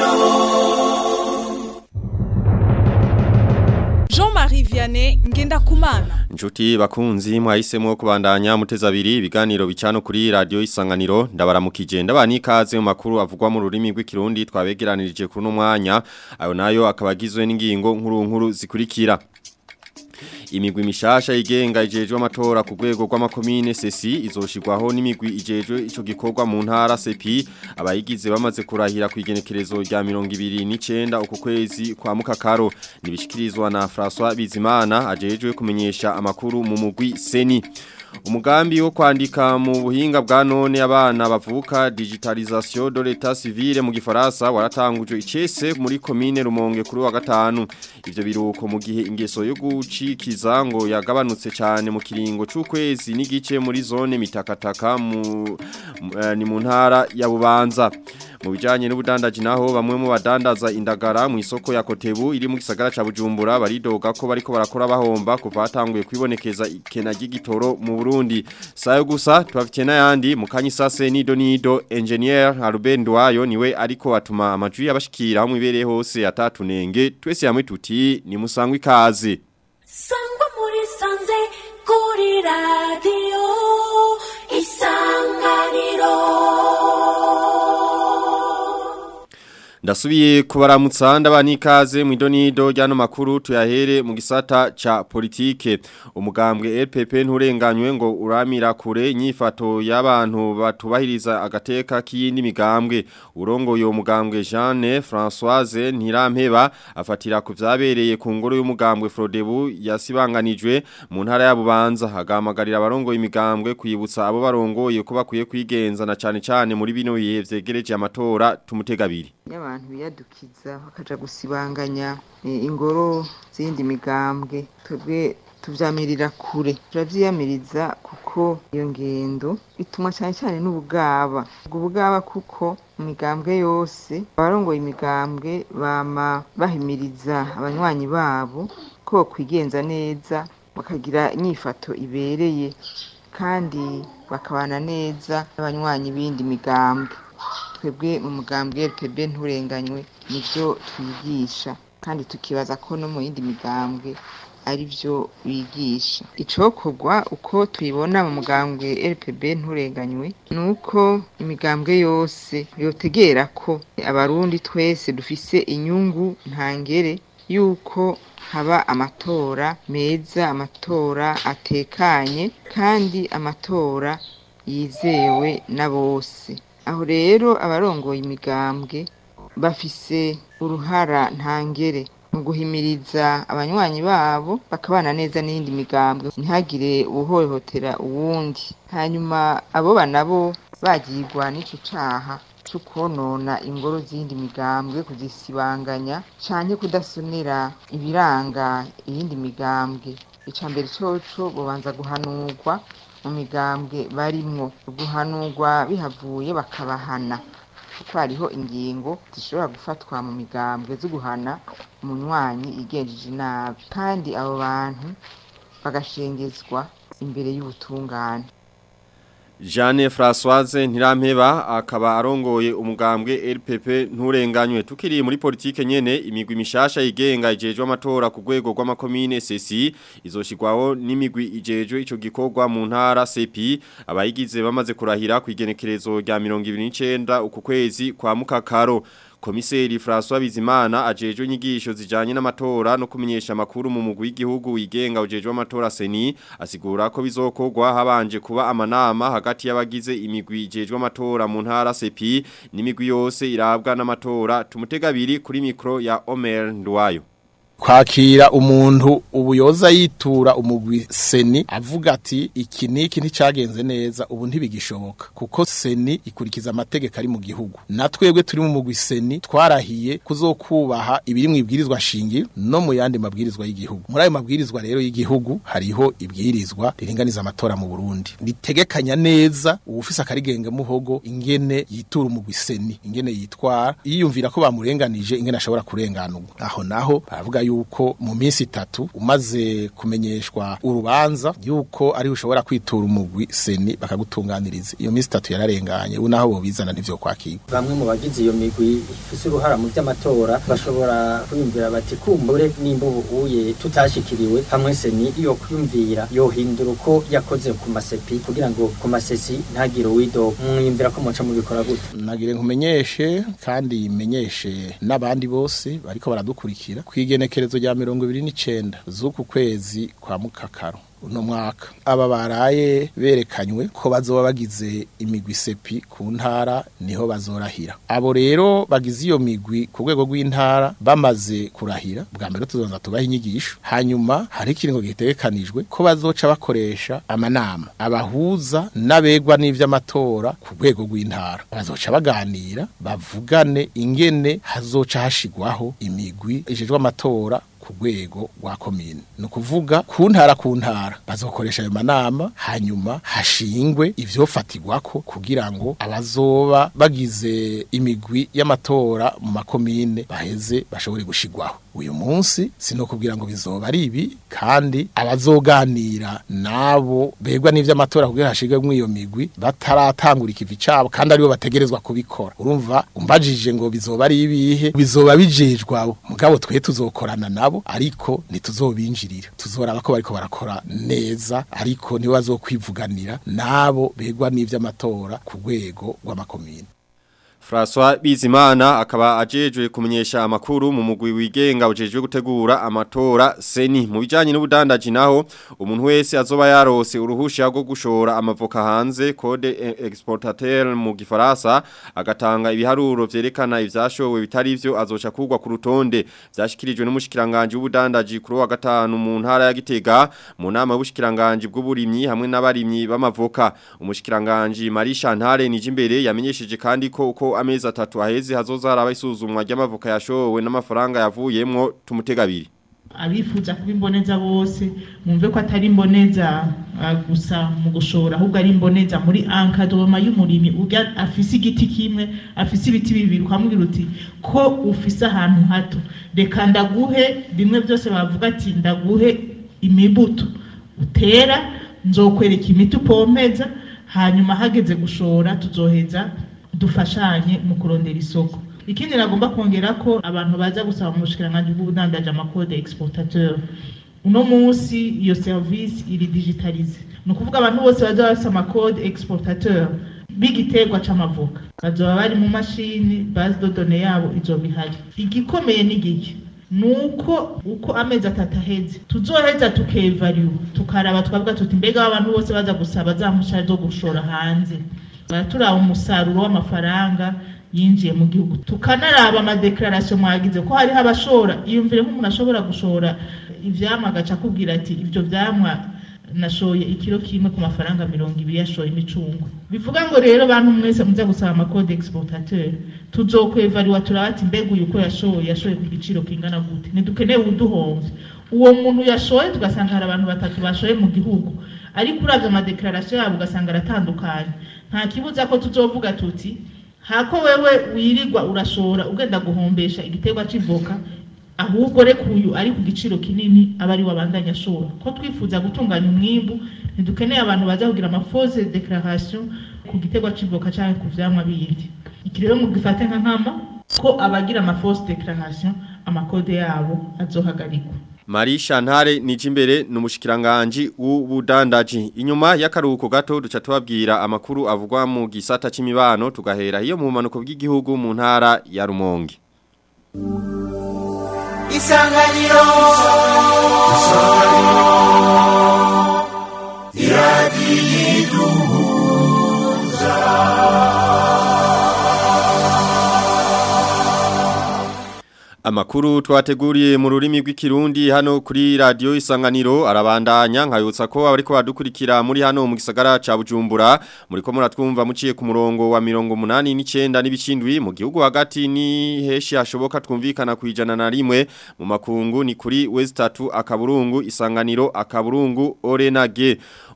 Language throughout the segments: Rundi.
Jean-Marie Vianney Ngendakumana Njuti bakunzi mwahisemo kubandanya muteza abiri ibiganiro bicano kuri radio isanganiro ndabaramukije ndabani ikaze mu makuru avugwa mu rurimi rw'ikirundi twabegeranirije kuri no mwanya ayo nayo akabagizwe n'ingingo nkuru nkuru zikurikira imigwi mishasha igenga ijejwe amatora ku rwego rw'amakomine sesi izoshirwaho n'imigwi ijejwe ico gikorwa mu ntara sepi abayigize bamaze kurahira ku igenekerezo rya 29 uku kwezi kwa mukakaro nibishikirizwa na François Bizimana ajejwe kumenyesha amakuru mu mugwi seni Umugambi wo kwandika mu buhinga bwa none abana bavuka digitalisation de l'état civil mu gifaransa waratangujwe icese muri commune Rumonge kuri wa gatanu ivyo biruko mu gihe ingeso yo gucikiza ngo yagabanutse cyane mu kiringo c'ukwezi n'igice muri zone mitakataka mu uh, ni mu ntara ya Bubanza mu bijanye n'ubudandaji naho bamwe mu badandaza indagara mu isoko ya Kotebu iri mu gisagara ca Bujumbura baridoga ko bariko barakora bahomba kuva hatanguye kwibonekeza ikena ry'igitoro mu Burundi sayo gusa tubafite n'ayandi mu kanyisase nido nido engineer Ruben Ndwayo niwe ariko atuma amajwi yabashikira mu ibereye hose atatunenge twese yamwe tuti ni musangwa ikaze sangwa muri sanze kuri radio isanganiro Ndasubiye kubaramutsa ndabani ikaze mu idonido ryano makuru tuyahere mu gisata ca politike umugambwe LPP nturenganywe ngo uramira kure nyifato y'abantu batubahiriza agateka k'iyindi migambwe urongo yo mugambwe Jeanne Françoise Ntirampeba afatira ku vyabereye ku ngoro y'umugambwe Frodebu yasibanganijwe mu ntara ya Bubanza hagamagarira abarongo imigambwe kwibutsa abo barongoye ko bakwiye kwigenza na cane cane muri bino bihe vyegereje amatora tumutegabiri y'abantu biyadukiza bakaja gusibanganya eh, ingoro zindi migambwe twebwe tuvyamirira kure turavyiyamiriza kuko iyo ngendo bituma cyane cyane n'ubugaba ubwo bugaba kuko mu migambwe yose abarongoye imigambwe bama bahimiriza abanywanyi babo ko bokwigenza neza bakagira inyifato ibereye kandi bakabana neza n'abanywanyi b'indi migambwe twebwe mu mugambwe LPB nturenganywe nivyo twigisha kandi tukibaza ko no mu yindi migambwe ari byo bigisha icokorwa uko tubibona mu mugambwe LPB nturenganywe nuko imigambwe yose yotegera ko abarundi twese dufise inyungu ntangere yuko haba amatora meza amatora atekanye kandi amatora yizewe na bose aho rero abarongoye imigambwe bafise uruhara ntangere mu guhimiriza abanywanyi babo bakabana neza n'iyindi migambwe ntihagire uwuhohotera uwundi hanyuma abo banabo bagirwa n'ico caha co konona ingoro z'iyindi migambwe kuzisibanganya canke kudasonera ibiranga iyindi migambwe ica mbere coco bobanza guhanurwa mu migambwe barimwo guhanurwa bihavuye bakabahana kuko hariho ingingo zishobora gufatwa mu migambwe zo guhana umunywanyi igenjeje nabi kandi abo bantu bagashengezwa imbere y'ubutungane Jeanne Françoise Ntirampeba akaba arongoye umugambwe LPP nturenganywe tukiri muri politike nyene imigwi mishasha igenga ijejwe amatora ku rwego rw'amakomine CC izoshirwaho n'imigwi ijejwe ico gikorwa mu ntara CP abayigize bamaze kurahira ku igenekerezo rya 29 uku kwezi kwa mukakaro Komiseri François Bizimana ajejwe inyigisho zijanye n'amatora no kumenyesha makuru mu mugwi w'igihugu wigenga ujejwe amatora seni asigura ko bizokorwa habanje kuba amanama hagati y'abagize imigwi ijejwe amatora mu ntara CP n'imigwi yose irabwa n'amatora tumutegabiri kuri mikro ya Omer Ndwayo kwakira umuntu ubuyoza yitura umugwi seni avuga ati iki niki nticagenze neza ubu ntibigishoboka kuko seni ikurikiza amategeko ari mu gihugu natwebwe turi mu mugwi seni twarahiye kuzokubaha ibiri mu ibwirizwa shingiro no mu yandi mabwirizwa y'igihugu muri ayo mabwirizwa rero y'igihugu hariho ibwirizwa riringaniza amatora mu Burundi ritegekanya neza uwufise akarigenge muhogo ingene yitura umugwi seni ingene yitwara yiyumvira ko bamurenganije ingene ashobora kurenganurwa aho naho baravuga yuko mu minsi itatu umaze kumenyeshwa urubanza yuko ari ushobora kwitura umugwi seni bakagutunganiriza iyo minsi itatu yararenganye ubu naho bobizana ntivyo kwakirwa bamwe mu bagize iyo migwi ifise uruhara mu vy'amatora bashobora kwiyumvira bati kumbure nimba ubu uye tutashikiriwe hamwe seni yo kwiyumvira yohindura uko yakoze ku masepi kugira ngo ku masesi ntagire uwido mwiyumvira ko muca mubikora gute nagire nkumenyeshe kandi menyeshe n'abandi bose bariko baradukurikira kwigenekerezo rya mirongo ibiri n'icenda z'uku kwezi kwa mukakaro uno mwaka aba baraye berekanywe ko bazoba bagize imigwi sepi ku ntara niho bazorahira abo rero bagize iyo migwi ku rwego rw'intara bamaze kurahira bwa mbere tuzoza tubaha inyigisho hanyuma hari ikiringo gitegekanijwe ko bazoca bakoresha amanama abahuza n'abegwa n'ivy'amatora ku rwego rw'intara bazoca baganira bavugane ingene hazoca hashigwaho imigwi ijejwe amatora ku rwego rwa komine ni ukuvuga ku ntara ku ntara bazokoresha ayo manama hanyuma hashingwe ivyofatirwako kugira ngo abazoba bagize imigwi y'amatora mu makomine baheze bashobore gushigwaho uyu munsi sinokubwira ngo bizoba ari ibi kandi abazoganira nabo begwa n'ivy'amatora kugira hashigwe mu iyo migwi bataratangura ikivi cabo kandi aribo bategerezwa kubikora urumva umbajije ngo bizoba ari ibihe bizoba bijejwe abo mugabo twe tuzokorana nabo ariko ntituzobinjirira tuzoraba ko bariko barakora neza ariko nibo bazokwivuganira nabo begwa n'ivy'amatora ku rwego rw'amakomine François Bizimana akaba ajejwe kumenyesha amakuru mu mugwi wigenga ujejwe gutegura amatora seni mu bijanye n'ubudandaji naho umuntu wese azoba yarose uruhusha rwo gushora amavoka hanze code exportateur mu gifaransa agatanga ibiharuro vyerekana ivyashowe bitari ivyo azoca kugwa ku rutonde vyashikirijwe n'umushikiranganje w'ubudandaji kuri wa gatanu mu ntara ya Gitega mu nama y'ubushikiranganje bw'uburimyi hamwe n'abarimyi b'amavoka umushikiranganje Marie Chantal Nijimbere yamenyesheje kandi ko uko amezi atatu aheze hazoza haraba isuzumwa ry'amavoka yashowe n'amafaranga yavuyemwo tumutegabiri abifuza kuba imboneza bose mwumve ko atari imboneza uh, gusa mu gushora ahubwo ari imboneza muri ankadoma y'umurimi urya afise igiti kimwe afise ibiti bibiri ukamubwira uti ko ufise ahantu hato reka ndaguhe bimwe byose bavuga ati ndaguhe imibuto utera nzokwereka imiti upompeza hanyuma hageze gushora tuzoheza dufashanye mu kurondera isoko ikindi nagomba kongera ko abantu baza gusaba mu bushikiranganje bw'ubudandaje amakode exportateur uno munsi iyo service iri digitalize ni ukuvuga abantu bose baza bafise amakode exportateur b'igiterwa c'amavoka bazoba bari mu mashini base de données yabo izoba ihari igikomeye ni giki nuko uko amezi atatu aheze tuzoheza tukevariwa tukaraba twavuga tuti mbega abantu bose baza gusaba za mpushya zo gushora hanze baraturaba umusaruro w'amafaranga yinjiye mu gihugu tukanaraba amadeklarasiyo mwagize ko hariho abashora iyumvire nk'umuntu ashobora gushora ivyamwa agaca akubwira ati ivyo vyamwa nashoye ikiro kimwe ku mafaranga mirongo ibiri yashoye imicungwe bivuga ngo rero bantu mwese muza gusaba amakode exportateur tuzokwevariwa turaba ati mbega uyu uko yashoye yashoye ku giciro kingana gute ntidukeneye uduhomvye uwo muntu yashoye tugasanga hari abantu batatu bashoye mu gihugu ariko uravye amadeklarasiyo yabo ugasanga aratandukanye nta kibuza ko tuzovuga tuti hako wewe wirirwa urashora ugenda guhombesha igiterwa c'ivoka ahubwo reka uyu ari ku giciro kinini aba ari wabandanya ashora ko twifuza gutunganya umwimbu ntidukeneye abantu baza kugira amafose declaration ku giterwa c'ivoka canke ku vyamwa bindi iki rero mugifate nka nkama ko abagira amafose declaration amakode yabo azohagarikwa Marie Chantal Nijimbere numushikiranganje w'ubudandaji inyuma y'akaruhuko gato duca tubabwira amakuru avugwa mu gisata c'imibano tugahera iyo mu manuko bw'igihugu mu ntara ya Rumonge Isanganiro Amakuru twateguriye mu rurimi rw'ikirundi hano kuri radio isanganiro arabandanya nkayutsa ko abariko badukurikira muri hano mu gisagara ca Bujumbura muri ko muratwumva muciye ku murongo wa 89 n'ibicindwi mu gihugu hagati ni heshi hashoboka twumvikana kwijana na rimwe mu makungu ni kuri West 3 akaburungu isanganiro akaburungu Orenage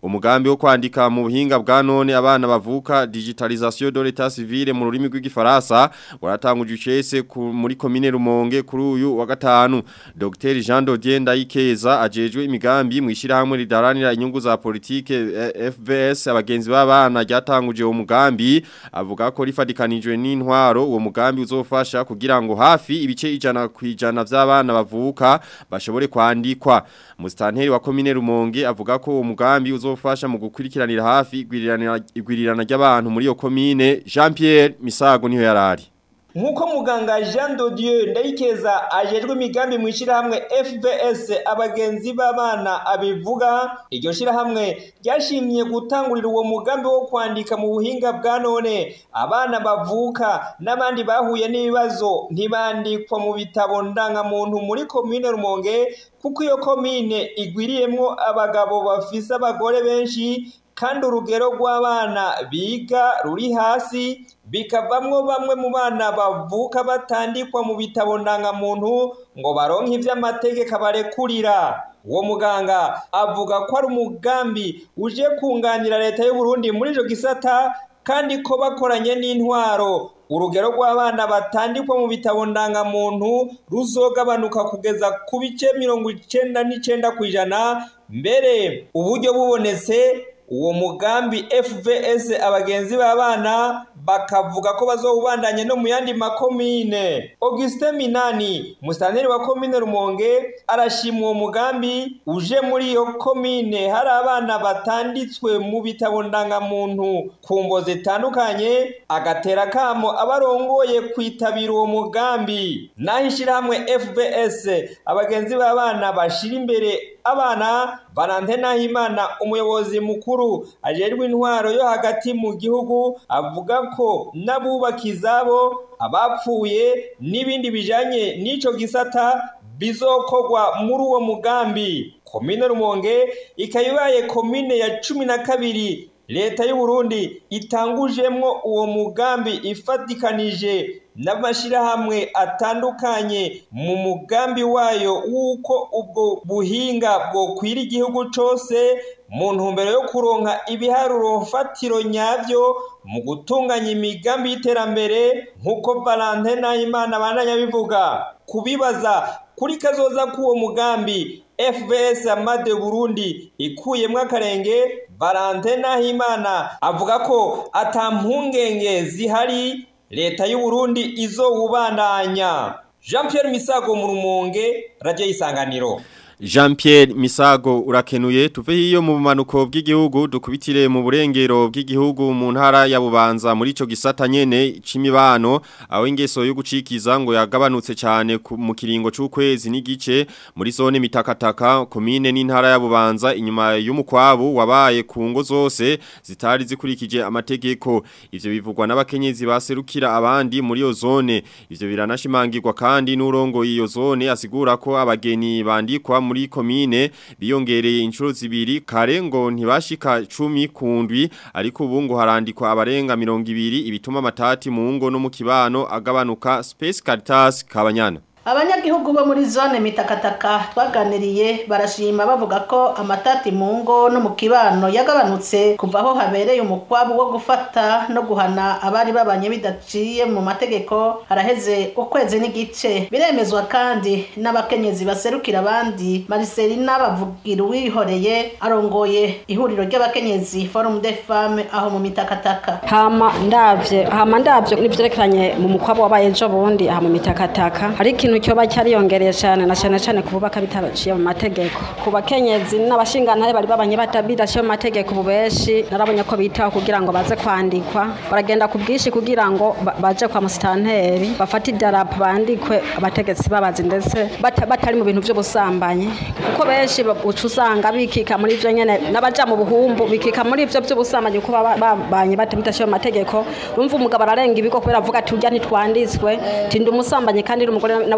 umugambi wo kwandika mu buhinga bwa none abana bavuka digitalisation de l'état civil mu rurimi rw'igifaransa waratanguje icese muri commune Rumonge kuri uyu wa gatanu Dr Jean Dodier Ndayikeza ajejwe imigambi mu ishirahamwe ridaranira inyungu za politike eh, FBS abagenzi b'abana ryatanguje uwo mugambi avuga ko rifadikanijwe n'intwaro uwo mugambi uzofasha kugira ngo hafi ibice ijana kwijana vy'abana bavuka bashobore kwandikwa Mustanteri wa commune Rumonge avuga ko uwo mugambi uzofasha mu gukurikiranira hafi igwirirana igwirirana ry'abantu muri iyo commune Jean Pierre Misago niho yarari Nkuko muganga Jean Dodieu ndayikeza ajejwe imigambi mu ishirahamwe FBS abagenzi b'abana abivuga iryo shirahamwe ryashimye gutangurira uwo mugambi wo kwandika mu buhinga bwa none abana bavuka n'abandi bahuye n'ibibazo ntibandikwa mu bitabo ndangamuntu muri komine Rumonge kuko iyo komine igwiriyemwo abagabo bafise abagore benshi kandi urugero rw'abana biga ruri hasi bikavamwo bamwe mu bana bavuka batandikwa mu bitabo ndangamuntu ngo baronke ivy'amategeko barekurira uwo muganga avuga ko ari umugambi uje kunganira leta y'u Burundi muri ico gisata kandi ko bakoranye n'intwaro urugero rw'abana batandikwa mu bitabo ndangamuntu ruzogabanuka kugeza ku bice mirongo icenda n'icenda kw'ijana mbere uburyo bubonetse uwo mugambi FVS abagenzi b'abana bakavuga ko bazowubandanye no mu yandi makomine Augustin Minani mustanteri wa komine Rumonge arashima uwo mugambi uje muri iyo komine hari abana batanditswe mu bitabo ndangamuntu ku mbo zitandukanye agatera kamo abarongoye kwitabira uwo mugambi naho ishyirahamwe FVS abagenzi b'abana bashira imbere abana Valentine Nahimana umuyobozi mukuru ajejwe intwaro yo hagati mu gihugu avuga ko n'abubaka izabo abapfuye n'ibindi bijanye n'ico gisata bizokorwa muri uwo mugambi komine Rumonge ikayibaye komine ya cumi na kabiri leta y'u Burundi itangujemwo uwo mugambi ifatikanije n'amashirahamwe atandukanye mu mugambi wayo w'uko ubwo buhinga bwokwira igihugu cose mu ntumbero yo kuronka ibiharuro mfatiro nyavyo mu gutunganya imigambi y'iterambere nk'uko Valentin Nahimana bandanya bivuga kubibaza kuri kazoza k'uwo mugambi FVS Amade Burundi ikuyemwo akarenge Valentin Nahimana avuga ko ata mpungenge zihari leta y'u Burundi izowubandanya Jean Pierre Misago mu Rumonge Radio Isanganiro Jean Pierre Misago urakenuye tuve hiyo mu bumanuko bw'igihugu dukubitire mu burengero bw'igihugu mu ntara ya Bubanza muri ico gisata nyene c'imibano aho ingeso yo gucikiza ngo yagabanutse cyane mu kiringo c'ukwezi n'igice muri zone mitakataka komine n'intara ya Bubanza inyuma y'umukwabu wabaye ku ngo zose zitari zikurikije amategeko ivyo bivugwa n'abakenyezi baserukira abandi muri iyo zone ivyo biranashimangirwa kandi n'urongo iyo zone asigura ko abageni bandikwa muri komine biyongereye inshuro zibiri kare ngo ntibashika 10 kundwi ariko ubu ngo harandikwa abarenga 200 ibituma amatati mu ngo no mu kibano agabanuka Space Caritas kabanyana abanyagihugu bo muri zone mitakataka twaganiriye barashima bavuga ko amatati mu ngo no mu kibano yagabanutse kuva aho habereye umukwabu wo gufata no guhana abari babanye bidaciye mu mategeko haraheze ukwezi n'igice biremezwa kandi n'abakenyezi baserukira abandi mariselina bavugira uwihoreye arongoye ihuriro ry'abakenyezi forum de femme aho mu mitakataka hama ndavye hama ndavye n'ivyerekeranye mu mukwabu wabaye ejo bundi aha mu mitakataka hari ikintu cyoba cyariyongereye cyane na cyane cyane kububaka bitabaciye mu mategeko ku bakenyezi n'abashingantare bari babanye batabidaciye mu mategeko ubu benshi narabonye ko bitaho kugira ngo baze kwandikwa baragenda ku bwinshi kugira ngo ba- baje kwa musitanteri bafate idarapo bandikwe abategetsi babazi ndetse bata- batari mu bintu by'ubusambanyi kuko benshi ba- uca usanga bikika muri ivyo nyene n'abaja mu buhumbu bikika muri ivyo by'ubusambanyi kuko baba babanye batabidaciye mu mategeko urumva umugabo ararenga ibigo kubera avuga ati urya ntitwanditswe tindi umusambanyi kandi uri umugore nawe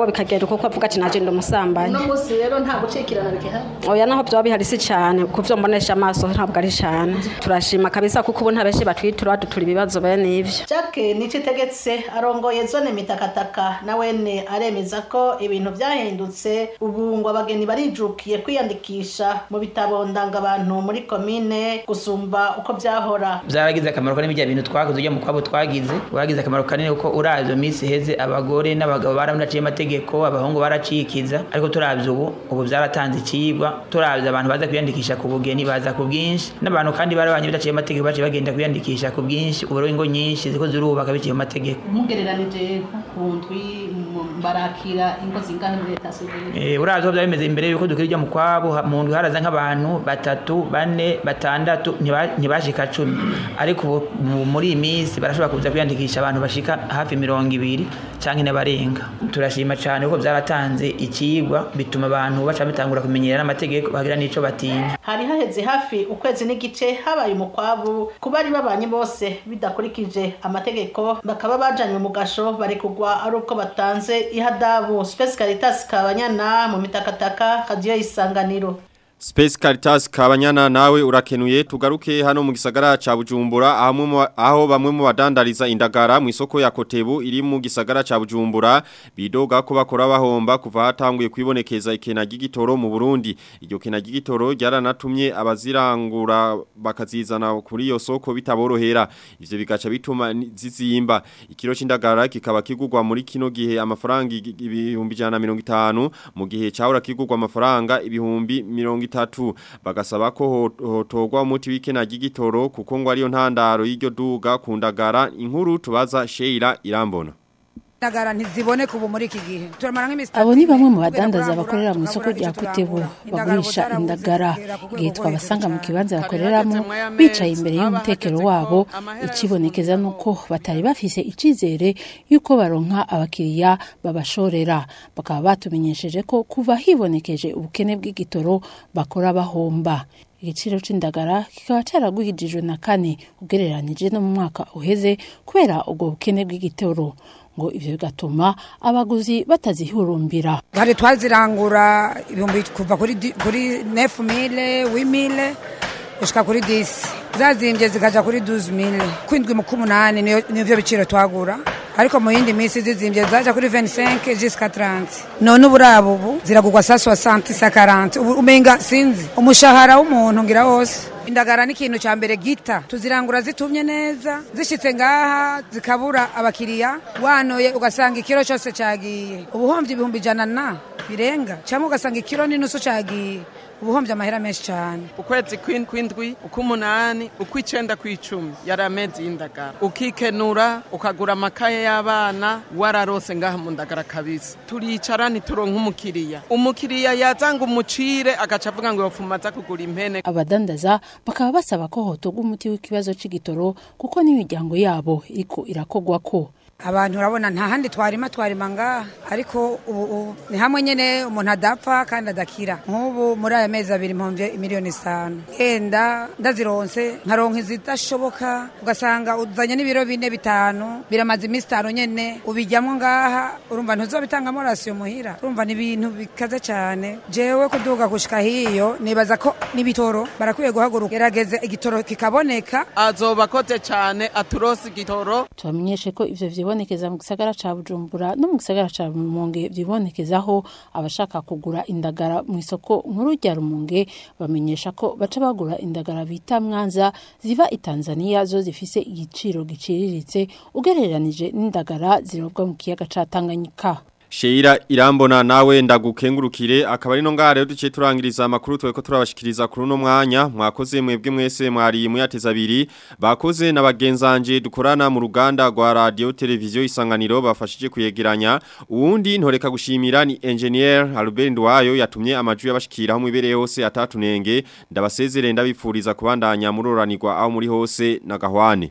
mugabo bikagenda uko avuga ati naje ndamusambanyi uno munsi rero nta gucikirana bigihari oya naho byoba bihari si cyane kuvyo mbonesha amaso ntabwo ari cyane turashima kabisa kuko ubu nta benshi batwitura badutura ibibazo bene ivyo Jack nico itegetse arongoye zone mitakataka na wene aremeza ko ibintu vyahindutse ubu ngo abageni barijukiye kwiyandikisha mu bitabo ndangabantu muri komine gusumba uko vyahora byaragize akamaro kanini bya bintu twakoze ujya mu kwabo twagize waragize akamaro kanini kuko uravye mu minsi iheze abagore n'abagabo baramunaciye amategeko abahungu baracikiza ariko turavye ubu ubu byaratanze ikibwa turavye abantu baza kwiyandikisha ku bugeni baza ku bwinshi n'abantu kandi barabanye bidaciye amategeko baciye bagenda kwiyandikisha ku bwinshi ubu rero ingo nyinshi ziko zirubaka biciye mu mategeko mugereranije ku ndwi mu- barakira ingo zingahe muri leta civile Eh, uravye aho byari bimeze imbere yuko dukira ujya mu kwabo ha- mu ndwi haraza nk'abantu batatu bane batandatu ntiba- ntibashika cumi ariko ubu mu- muri iyi minsi barashobora kuza kwiyandikisha abantu bashika hafi mirongo ibiri canke n'abarenga turashima cane kuko byaratanze ikigwa bituma abantu baca bitangura kumenyera n'amategeko bagira n'ico batinya hari haheze hafi ukwezi n'igice habaye umukwabu ku bari babanye bose bidakurikije amategeko bakaba bajanywe mu gasho barekugwa ari uko batanze ihadabu Space Caritas Kabanyana mu mitakataka kadiyo isanganiro Space Caritas Kabanyana nawe urakenuye tugaruke hano mu gisagara ca Bujumbura aho mu- aho bamwe mu badandariza indagara mu isoko ya Kotebu iri mu gisagara ca Bujumbura bidoga ko bakora bahomba kuva hatanguye kwibonekeza ikena gigitoro mu Burundi iryo kena gigitoro ryaranatumye abazirangura bakazizana kuri iyo soko bitaborohera ivyo bigaca bituma ni- zizimba ikiro c'indagara kikaba kigurwa muri kino gihe amafaranga igi- ibihumbi 150 mu gihe cahora kigurwa amafaranga ibihumbi 30 bagasaba ko ho- hotogwa umuti w'ikena gigitoro kuko ngo ariyo ntandaro y'iryo duga kundagara inkuru tubaza Sheila Irambona indagara ntiziboneka ubu muri iki gihe turamara nk'imisi Abo ni bamwe mu badandaza bakorera mu isoko rya Kutebu bagurisha indagara igihe twabasanga mu kibanza bakoreramo bicaye imbere y'umutekero wabo ikibonekeza nuko batari bafise icizere yuko baronka abakiriya babashorera bakaba batumenyesheje ko kuva hibonekeje ubukene bw'igitoro bakora bahomba igiciro c'indagara kikaba caragwijijwe na kane ugereranije no mu mwaka uheze kubera ubwo bukene bw'igitoro ngo ivyo bigatuma abaguzi batazihurumbira hari twazirangura ibihumbi kuva kuri di- kuri nefu mile wimile gushika kuri disi zazimbye zikaja kuri duzi mile kwindwi mu k'umunani niyo nivyo biciro twagura ariko mu yindi minsi zizimbye zaja kuri 25 jusqu'à 30 none uburabo ubu ziragurwa sa 60 sa 40 ubu umenga sinzi umushahara w'umuntu ngira wose indagara ni ikintu cya mbere gita tuzirangura zitumye neza zishitse ngaha zikabura abakiriya wanoye ugasanga ikiro cyose cyagiye ubuhombye ibihumbi ijana na birenga cyangwa ugasanga ikiro n'inusu cyagiye ubuhombye amahera menshi cyane ukwezi kw'in- kw'indwi ukw'umunani ukw'icenda kw'icumi yari amezi y'indagara ukikenura ukagura amakaye y'abana wararose ngaha mu ndagara kabisa turicara ntituronke umukiriya umukiriya yazanga umucire agaca avuga ngo yopfuma aza kugura impene abadandaza bakaba basaba ko hotogwa umuti w'ikibazo c'igitoro kuko n'imiryango yabo iriko irakogwa ko abantu urabona nta handi twarima twarima ngaha ariko ubu ubu ni hamwe nyine umuntu adapfa kandi adakira nk'ubu muri aya mezi abiri mpombye miliyoni zitanu yenda ndazironse nkaronka izidashoboka ugasanga uzanye n'ibiro bine bitanu biramaze iminsi itanu nyene ubijyamo ngaha urumva ntuzobitangamo rasiyo muhira urumva ni ibintu bikaze cyane jewe kuduga gushika hiyo nibaza ko n'ibitoro barakwiye guhaguruka gerageze igitoro kikaboneka azoba akoze cyane aturose igitoro tubamenyeshe ko ivyo vyibonekeza mu gisagara ca Bujumbura no mu gisagara ca Rumonge vyibonekezaho abashaka kugura indagara mu isoko nkuru rya Rumonge bamenyesha ko baca bagura indagara bita mwanza ziva i Tanzania zo zifise igiciro giciriritse ugereranije n'indagara zirobwa mu kiyaga ca Tanganyika Sheira irambona nawe ndagukengurukire akaba ari no ngaha rero duciye turangiriza amakuru tweko turabashikiriza kuri uno mwanya mwakoze mwebwe mwese mwari muyateza abiri bakoze na bagenzanje dukorana mu ruganda rwa radio televiziyo isanganiro bafashije kuyegeranya uwundi ntoreka gushimira ni engineer Albert Ndwayo yatumye amajwi yabashikira mu ibereye hose atatunenge ndabasezere ndabipfuriza kubandanya muroranirwa aho muri hose na gahwane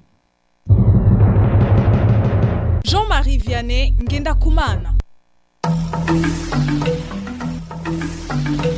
Jean-Marie Vianney Ngenda Kumana.